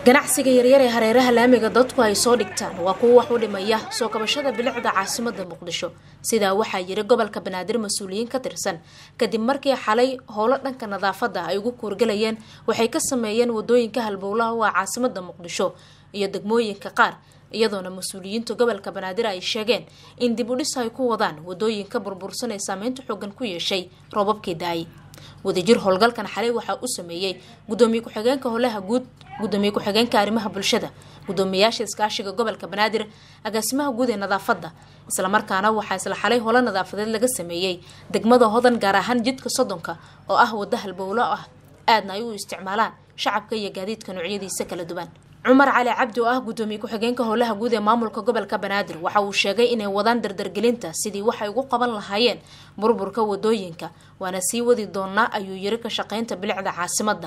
ganacsiga yaryar ee hareeraha laamiga dadku ay soo dhigtaan waa kuwa wax u dhimaya soo kabashada bilicda caasimada muqdisho sidaa waxaa yiri gobolka banaadir mas-uuliyiin ka tirsan kadib markii xalay howlo dhanka nadaafada ay ugu kuurgalayeen waxay ka sameeyeen wadooyinka halbowlaha u ah caasimada muqdisho iyo degmooyinka qaar iyadoona mas-uuliyiinta gobolka banaadir ay sheegeen in dib u dhis ay ku wadaan wadooyinka burbursan ee saameynta xoogan ku yeeshay roobabkii da-ay wadajir howlgalkan xalay waxaa u sameeyey gudoomiye ku-xigeenka howlaha guud gudoomiye ku-xigeenka arrimaha bulshada gudoomiyayaasha iskaashiga gobolka banaadir agaasimaha guud ee nadaafadda islamarkaana waxaa isla xalay holo nadaafadeed laga sameeyey degmada hodan gaar ahaan jidka soddonka oo ah waddo halbowlo ah aadna ay u isticmaalaan shacabka iyo gaadiidka noocyadiisa kala duwan cumar cali cabdi oo ah gudoomiye ku-xigeenka howlaha guud ee maamulka gobolka banaadir waxa uu sheegay inay wadaan dardargelinta sidii waxay ugu qaban lahaayeen burburka wadooyinka waana sii wadi doonaa ayuu yiri ka shaqeynta bilicda caasimadda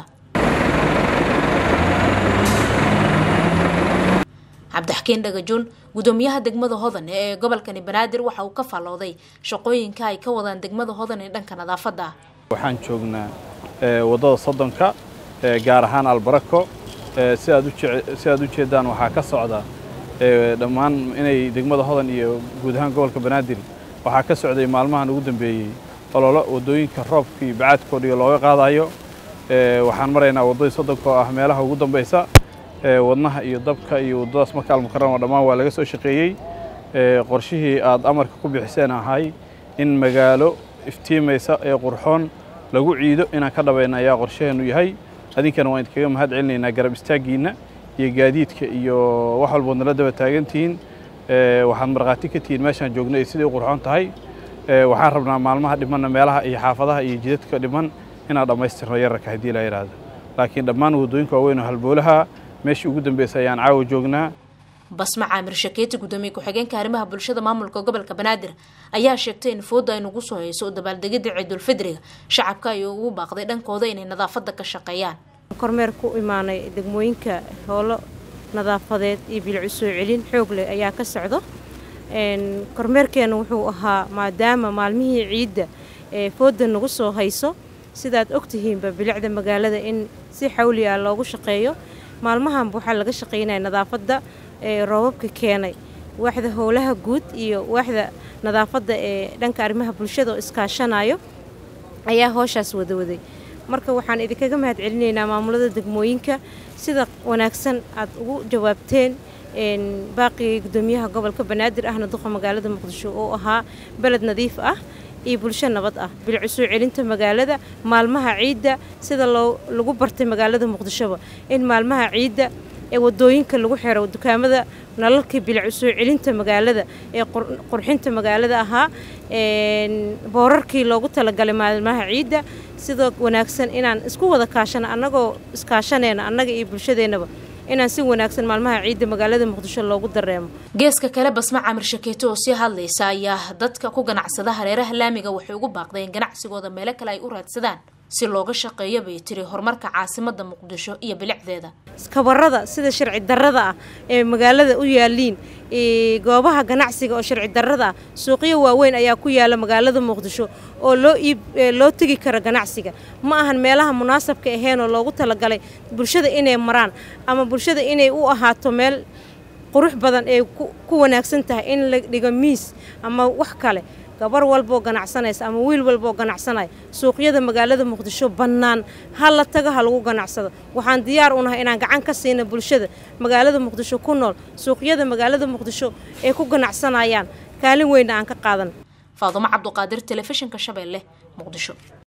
cabdixakiin dhagajuun gudoomiyaha degmada hodan ee gobolkani banaadir waxa uu ka fallooday shaqooyinka ay ka wadaan degmada hodan ee dhanka nadaafadda ah waxaan joognaa waddada soddonka gaar ahaan albarako si aad u jeedaan waxaa ka socda dhammaan inay degmada hodan iyo guud ahaan gobolka banaadir waxaa ka socday maalmahan ugu dambeeyey ololo waddooyinka roobka iyo bacaadkoodhiyo looga qaadayo waxaan maraynaa waddadii soddonka oo ah meelaha ugu dambaysa wadnaha iyo dabka iyo waddadaas marka almukarama dhammaan waa laga soo shaqeeyey qorshihii aad amarka ku bixiseen ahay in magaalo iftiimaysa ee qurxoon lagu ciido inaan ka dhabayna ayaa qorshaheennu yahay adinkana waan idinkaga mahad celinaynaa garab istaaggiinna iyo gaadiidka iyo wax walbood nala daba taagantihiin waxaad markhaati ka tihiin meeshaan joogno ay siday u qurxoon tahay waxaan rabnaa maalmaha dhimanna meelaha iyo xaafadaha iyo jidadka dhiman inaan dhammaystirno yararka haddii la yidhaahdo laakiin dhammaan waddooyinka waaweyn oo halboolaha meeshii ugu dambeysay ayaan caawa joognaa basma caamir shakeeti gudoomiye ku-xigeenka arrimaha bulshada maamulka gobolka banaadir ayaa sheegtay in fooda ay nagu soo hayso dabaaldegida ciidulfidriga shacabka ay ugu baaqday dhankooda inay nadaafadda ka shaqeeyaan kormeer ku imaanay degmooyinka howlo nadaafadeed iyo bilicu soo celin xoog leh ayaa ka socdo kormeerkeena wuxuu ahaa maadaama maalmihii ciidda ee fooda nagu soo hayso sidaad ogtihiinba bilicda magaalada in si xawli ah loogu shaqeeyo maalmahanba waxaa laga shaqaynaya nadaafadda ee roobabka keenay waaxda howlaha guud iyo waaxda nadaafadda ee dhanka arrimaha bulshada oo iskaashanayo ayaa hooshaas wadawaday marka waxaan idinkaga mahad celinaynaa maamulada degmooyinka sida wanaagsan aad ugu jawaabteen baaqigii gudoomiyaha gobolka banaadir ahna duqa magaalada muqdisho oo ahaa beled nadiif ah iyo bulsho nabad ah bilicu soo celinta magaalada maalmaha ciidda sida loo lagu bartay magaalada muqdishoba in maalmaha ciidda ee wadooyinka lagu xiro dukaamada nalalkii bilicu soo celinta magaalada ee qurxinta magaalada ahaa boorarkii loogu talagalay maalmaha ciidda sidoo wanaagsan inaan isku wada kaashano annagoo iskaashanayna annaga iyo bulshadeennaba inaan si wanaagsan maalmaha ciidda magaalada muqdisho loogu dareemo geeska kale basma camir shakeeto oo sii hadlaysa ayaa dadka ku ganacsada hareeraha laamiga waxay ugu baaqdeen ganacsigooda meelo kale ay u raadsadaan si looga shaqeeyo bay tiri horumarka caasimada muqdisho iyo bilicdeeda iskabarada sida sharci darrada ah ee magaalada u yaaliin goobaha ganacsiga oo sharci darrada ah suuqyo waaweyn ayaa ku yaala magaalada muqdisho oo loo iib loo tegi karo ganacsiga ma ahan meelaha munaasabka ahayn oo loogu talagalay bulshada inay maraan ama bulshada inay u ahaato meel qurux badan ee ku wanaagsan tahay in la dhigo miis ama wax kale gabar walbaoo ganacsanaysa ama wiil walbaoo ganacsanaya suuqyada magaalada muqdisho bannaan ha la tago ha lagu ganacsado waxaan diyaar u nahay inaan gacan ka siina bulshada magaalada muqdisho ku nool suuqyada magaalada muqdisho ee ku ganacsanayaan kaalin weynna aan ka qaadan faadumo cabduqaadir telefishinka shabeelle muqdisho